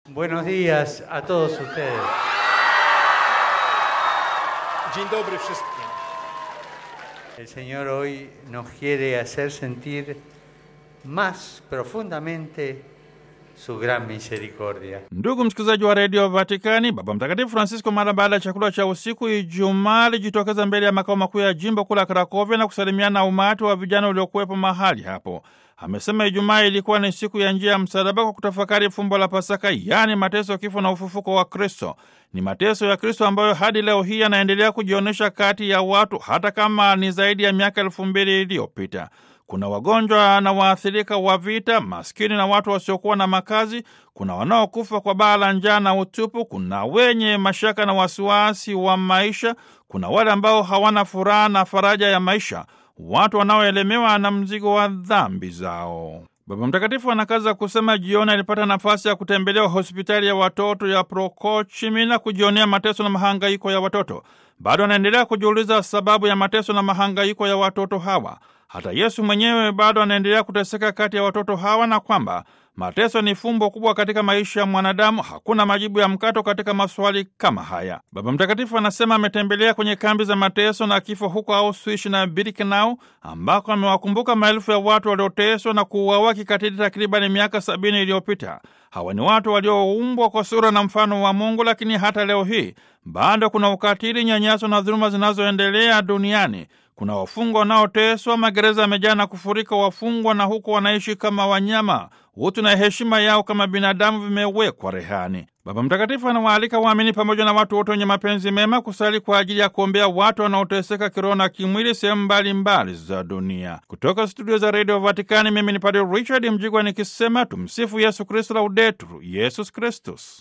Buenos días a todos ustedes. Dzień dobry wszystkim. El Señor hoy nos quiere hacer sentir más profundamente su gran misericordia. Ndugu msikilizaji wa redio Vatikani, Baba Mtakatifu Francisco mara baada ya chakula cha usiku Ijumaa alijitokeza mbele ya makao makuu ya jimbo kuu la Krakovia na kusalimiana na umati wa vijana uliokuwepo mahali hapo. Amesema Ijumaa ilikuwa ni siku ya njia ya msalaba kwa kutafakari fumbo la Pasaka, yaani mateso, kifo na ufufuko wa Kristo. Ni mateso ya Kristo ambayo hadi leo hii yanaendelea kujionyesha kati ya watu, hata kama ni zaidi ya miaka elfu mbili iliyopita. Kuna wagonjwa na waathirika wa vita, maskini na watu wasiokuwa na makazi. Kuna wanaokufa kwa baa la njaa na utupu. Kuna wenye mashaka na wasiwasi wa maisha. Kuna wale ambao hawana furaha na faraja ya maisha, watu wanaoelemewa na mzigo wa dhambi zao. Baba Mtakatifu anakaza kusema, jioni alipata nafasi ya kutembelea hospitali ya watoto ya Prokochimi na kujionea mateso na mahangaiko ya watoto. Bado anaendelea kujiuliza sababu ya mateso na mahangaiko ya watoto hawa. Hata Yesu mwenyewe bado anaendelea kuteseka kati ya watoto hawa, na kwamba mateso ni fumbo kubwa katika maisha ya mwanadamu. Hakuna majibu ya mkato katika maswali kama haya. Baba Mtakatifu anasema ametembelea kwenye kambi za mateso na kifo huko Auschwitz na Birkenau, ambako amewakumbuka maelfu ya watu walioteswa na kuuawa kikatili takribani miaka sabini iliyopita. Hawa ni watu walioumbwa kwa sura na mfano wa Mungu, lakini hata leo hii bado kuna ukatili, nyanyaso na dhuluma zinazoendelea duniani. Kuna wafungwa wanaoteswa, magereza yamejaa na kufurika wafungwa, na huko wanaishi kama wanyama. Utu na heshima yao kama binadamu vimewekwa rehani. Baba Mtakatifu anawaalika waamini pamoja na watu wote wenye mapenzi mema kusali kwa ajili ya kuombea watu wanaoteseka kiroho na kimwili sehemu mbalimbali za dunia. Kutoka studio za redio Vatikani, mimi ni Padre Richard Mjigwa nikisema tumsifu Yesu Kristu, laudetur Yesus Kristus.